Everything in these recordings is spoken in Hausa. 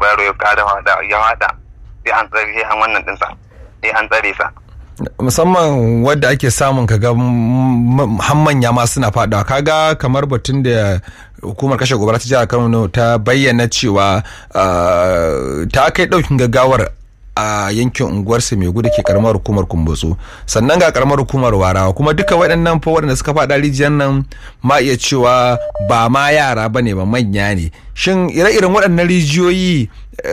yaro ya kada hada ya hada sai an tsare sai an wannan dinsa sai an tsare sa musamman wadda ake samun kaga manya ma suna fadawa kaga kamar batun da hukumar kashe gobara ta jihar Kano ta bayyana cewa ta kai daukin gaggawar a yankin unguwarsa mai gudu ke karamar hukumar kumbotso sannan ga karamar hukumar warawa kuma duka waɗannan fa waɗanda suka faɗa rijiyar nan ma iya cewa ba ma yara ba ne ba manya ne shin ire-iren waɗannan rijiyoyi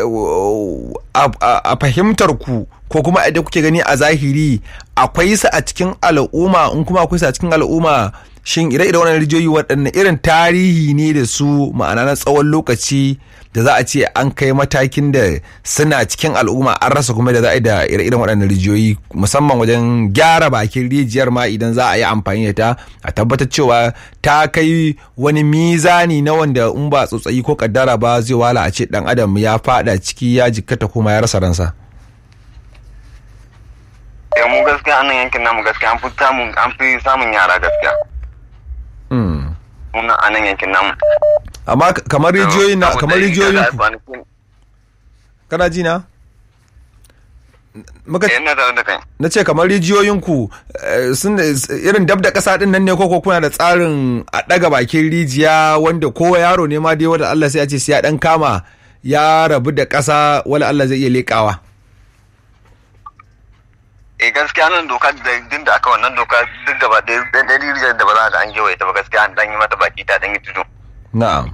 a fahimtar ku ko kuma idan kuke gani a zahiri akwai su a cikin al'umma in kuma akwai su a cikin al'umma shin ire-iren wannan rijiyoyi waɗanne irin tarihi ne da su ma'ana na tsawon lokaci da za a ce an kai matakin da suna cikin al'umma an rasa kuma da za a yi da ire-iren waɗannan rijiyoyi musamman wajen gyara bakin rijiyar ma idan za a yi amfani da ta a tabbatar cewa ta kai wani mizani na wanda in ba tsotsayi ko kaddara ba zai wala a ce dan adam ya fada ciki ya jikkata kuma ya rasa ransa. mu gaskiya anan yankin namu gaskiya an fi samun an fi samun yara gaskiya. Muna anan yankin namu. amma kamar rijiyoyin na kamar rijiyoyin ku kana ji na muka na ce kamar rijiyoyin ku sun irin dab da kasa din nan ne koko kuna da tsarin a daga bakin rijiya wanda kowa yaro ne ma dai wanda Allah sai ya ce sai ya dan kama ya rabu da kasa wala Allah zai iya lekawa eh gaskiya nan doka da din da aka wannan doka duk gaba ɗaya rijiyar da ba za ta an gewaye ta ba gaskiya an dan yi mata baki ta dan yi tudu na'am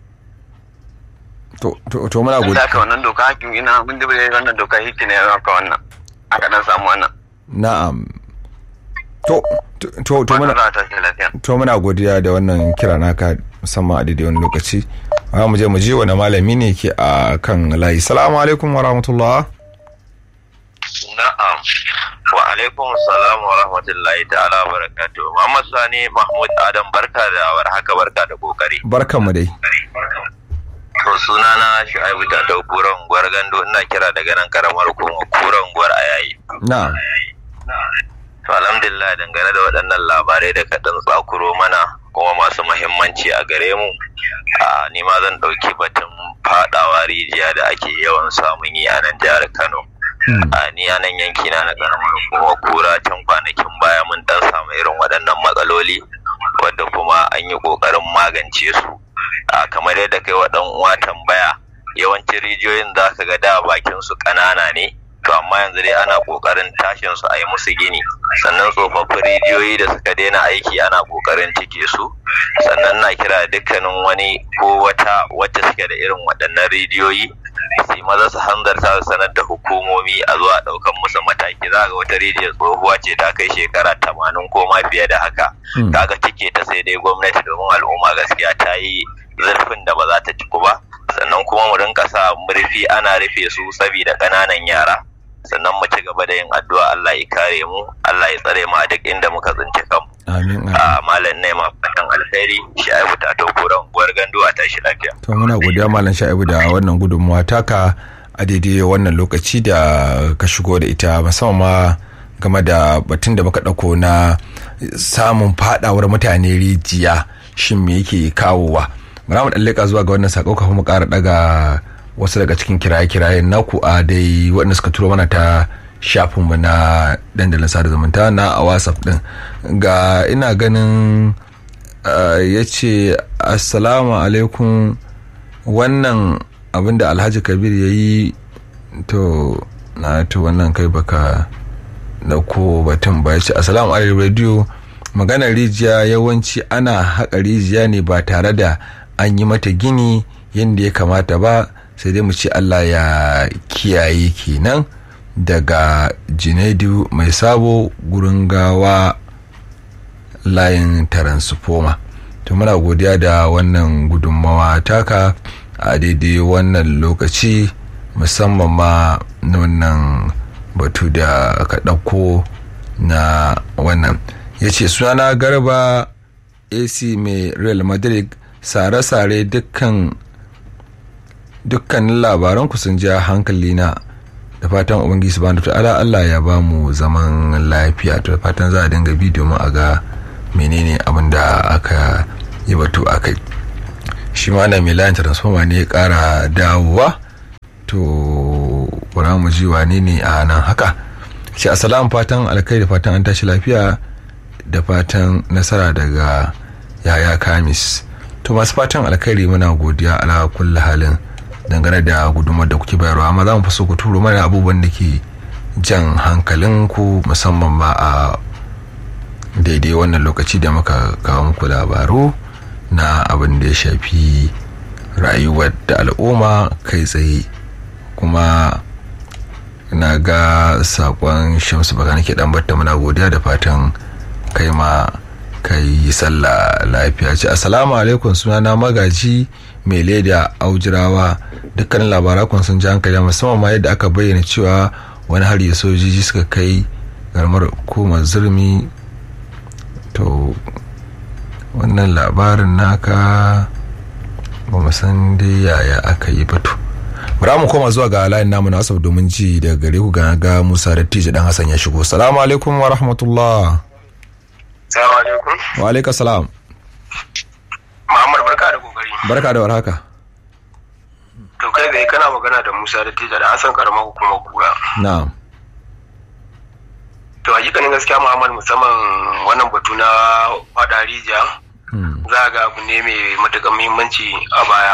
to to to muna gode aka wannan doka hakin ina mun da bai wannan doka hiki ne aka wannan aka dan samu wannan na'am to to to muna to muna godiya da wannan kira naka musamman a daidai wani lokaci a mu je mu je wani malami ne ke a kan layi salamu alaikum wa rahmatullah na'am wa alaikum salam wa rahmatullahi ta'ala wa barakatuh Muhammad Sani Mahmud Adam barka da warhaka barka da kokari barkan mu dai to sunana Shu'aibu ta da kuran gwar gando ina kira daga nan karamar kuma kuran gwar ayayi na'am to alhamdulillah dangane da waɗannan labarai da kaɗan tsakuro mana kuma masu muhimmanci a gare mu a ni ma zan ɗauki batun faɗawa rijiya da ake yawan samun yi a nan jihar Kano a ni a nan yanki na na karamar kuma kura can kwanakin baya mun dan samu irin waɗannan matsaloli wadda kuma an yi ƙoƙarin magance su a kamar yadda kai wa ɗan uwa tambaya yawancin rijiyoyin za ka ga da bakin su ƙanana ne to amma yanzu dai ana ƙoƙarin tashin su a yi musu gini sannan tsofaffin rijiyoyi da suka daina aiki ana ƙoƙarin cike su sannan na kira dukkanin wani ko wata wacce suke da irin waɗannan rijiyoyi su maza su hanzarta su sanar da hukumomi a zuwa ɗaukan musu mataki za ga wata rijiyar tsohuwa ce ta kai shekara tamanin ko ma fiye da haka kaga cike ta sai dai gwamnati domin al'umma gaskiya ta yi zurfin da ba za ta ciku ba sannan kuma mu rinka sa murfi ana rufe su saboda ƙananan yara sannan mu ci gaba da yin addu'a Allah ya kare mu Allah ya tsare mu a duk inda muka tsinci kanmu amin a malam ne ma fatan alkhairi sha'ibu ta to koran guwar gando a tashi lafiya to muna godiya malam sha'ibu da wannan gudunmuwa taka a daidai wannan lokaci da ka shigo da ita musamman ma game da batun da muka ɗauko na samun fadawar mutane rijiya shin me yake kawowa bara mu ɗan zuwa ga wannan sako kafin mu ƙara ɗaga wasu daga cikin kiraye-kirayen naku a dai waɗanda suka turo mana ta shafinmu na dandalin sada zumunta na a whatsapp ɗin ga ina ganin ya ce assalamu alaikum wannan abinda alhaji kabir ya yi to na to wannan kai baka dauko batun ba ya ce assalamu alaikum radio maganar rijiya yawanci ana haƙa rijiya ne ba tare da an yi mata gini yadda ya kamata ba sai dai mu ce Allah ya kiyaye kenan daga Junaidu mai sabo gurin gawa layin taransifoma to muna godiya da wannan gudunmawa taka a daidai wannan lokaci musamman ma na wannan batu da aka ɗauko na wannan ya ce sunana garba ac mai real madrid sare-sare dukkan dukkanin labaranku sun ja hankali na da fatan ubangiji subhanahu ta'ala Allah ya ba mu zaman lafiya to da fatan za a dinga bi domin a ga menene abin da aka yi batu akai shi ma na milan transformer ne ya kara dawowa to bara mu ji wane ne a nan haka ce assalamu fatan alkai da fatan an tashi lafiya da fatan nasara daga yaya kamis to masu fatan alkhairi muna godiya ala kulli halin dangane da gudumar da kuke bayarwa amma za mu fi so ku turo mana abubuwan da ke jan hankalin ku musamman ma a daidai wannan lokaci da muka kawo muku labaru na abin da ya shafi rayuwar da al'umma kai tsaye kuma na ga sakon shamsu baka nake dan batta muna godiya da fatan kai ma kai sallah lafiya ce assalamu alaikum sunana magaji mai leda aujirawa dukkanin labarakun sun ji hankali musamman ma yadda aka bayyana cewa wani hari sojoji suka kai garmar hukumar zurmi to wannan labarin naka ba mu san dai yaya aka yi batu bara mu koma zuwa ga layin namu na asab domin ji daga gare ku ga ga Musa Dattijo dan Hassan ya shigo salamu alaikum wa rahmatullah Salamu alaikum. wa alaikum salam Muhammad barka da kokari. barka da warhaka To kai ga kana magana da Musa da Tija da Hassan karamar hukumar kura. na'am To hakikanin gaskiya Muhammad musamman wannan batu na fada rijiya Hmm. za ga abu ne mai matuƙar muhimmanci a baya.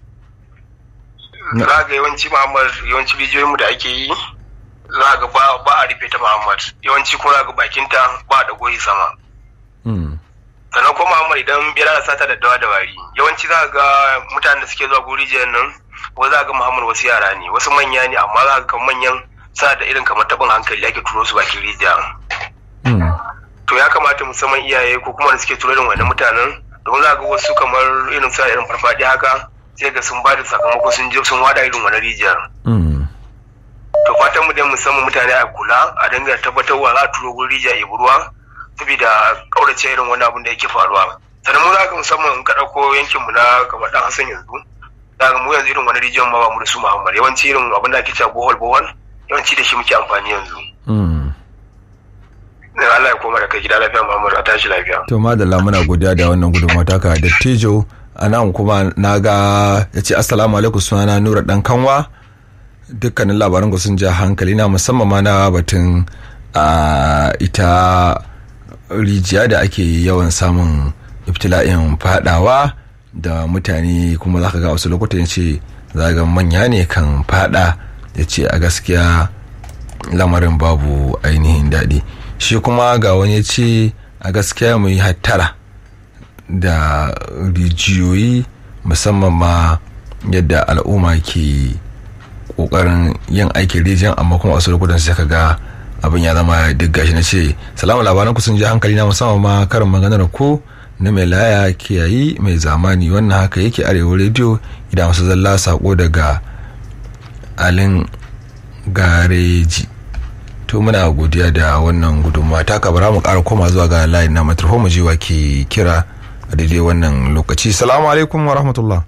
Na- Za ga yawanci Muhammad yawanci bidiyoyin mu da ake yi za ga ba ba a rufe ta Muhammad yawanci kuma za ga bakinta ba da goyi sama. Hmm. sannan kuma Muhammad idan bera da sata da dawa da wari yawanci za ga mutanen da suke zuwa guri rijiyar nan wasu za ga Muhammad wasu yara ne wasu manya ne amma za ga kan manyan sa da irin kamar tabin hankali ake turo su bakin rijiya Hmm. to ya kamata musamman iyaye ko kuma da suke turo irin wannan mutanen domin za ga wasu kamar irin sa irin farfadi haka sai ga sun ba da sakamako sun je sun wada irin wannan rijiyar Hmm. to fatan mu dai musamman mutane a kula a dinga tabbatarwa za a turo gurin rijiya ya ruwa saboda kaurace irin wani abun da yake faruwa sannan mu za ka musamman in ka ɗauko yankin mu na kamar dan Hassan yanzu za ka mu yanzu irin wani rijiyar ma ba mu da su Muhammad yawanci irin abin da ake cewa bohol bohol yawanci da shi muke amfani yanzu Hmm. dan Allah ya koma da kai gida lafiya Muhammad a tashi lafiya to madalla muna godiya da wannan gudunmawa taka dattijo a nan kuma na ga ya ce assalamu alaikum sunana nura dan kanwa dukkanin labaran ku sun ja hankali na musamman ma na batun a ita rijiya da ake yawan samun iftila'in fadawa da mutane kuma za ka ga wasu lokutan ya ce za ga manya ne kan fada ya ce a gaskiya lamarin babu ainihin daɗi shi kuma ga wani ya ce a gaskiya mu yi hattara da rijiyoyi musamman ma yadda al'umma ke kokarin yin aikin rijiyar amma kuma wasu lokutan sai ka ga abin ya zama duk gashi na ce salamu labaran ku sun ji hankali na musamman ma karin maganar ko na mai laya kiyayi mai zamani wannan haka yake arewa rediyo idan wasu zalla sako daga alin gareji to muna godiya da wannan gudunmawa ta kabara mu ƙara koma zuwa ga layin na matarho mu jiwa ke kira a daidai wannan lokaci salamu alaikum wa rahmatullah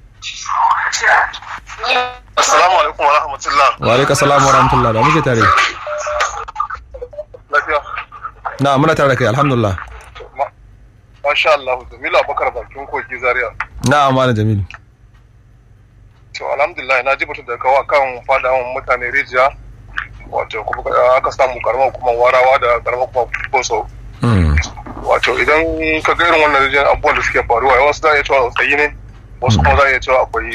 assalamu alaikum wa rahmatullah wa alaikum salam wa rahmatullah da muke tare lafiya na muna tare da kai alhamdulillah masha Allah Jamilu Abubakar bakin kogi Zaria na amana jamil to alhamdulillah na ji batun da kawo kan fadawan mutane rijiya wato kuma aka samu karamar hukumar warawa da karamar hukumar boso Mm, wato idan ka ga irin wannan rijiyar abubuwan da suke faruwa wasu za a iya cewa tsayi ne wasu kuma za a iya cewa akwai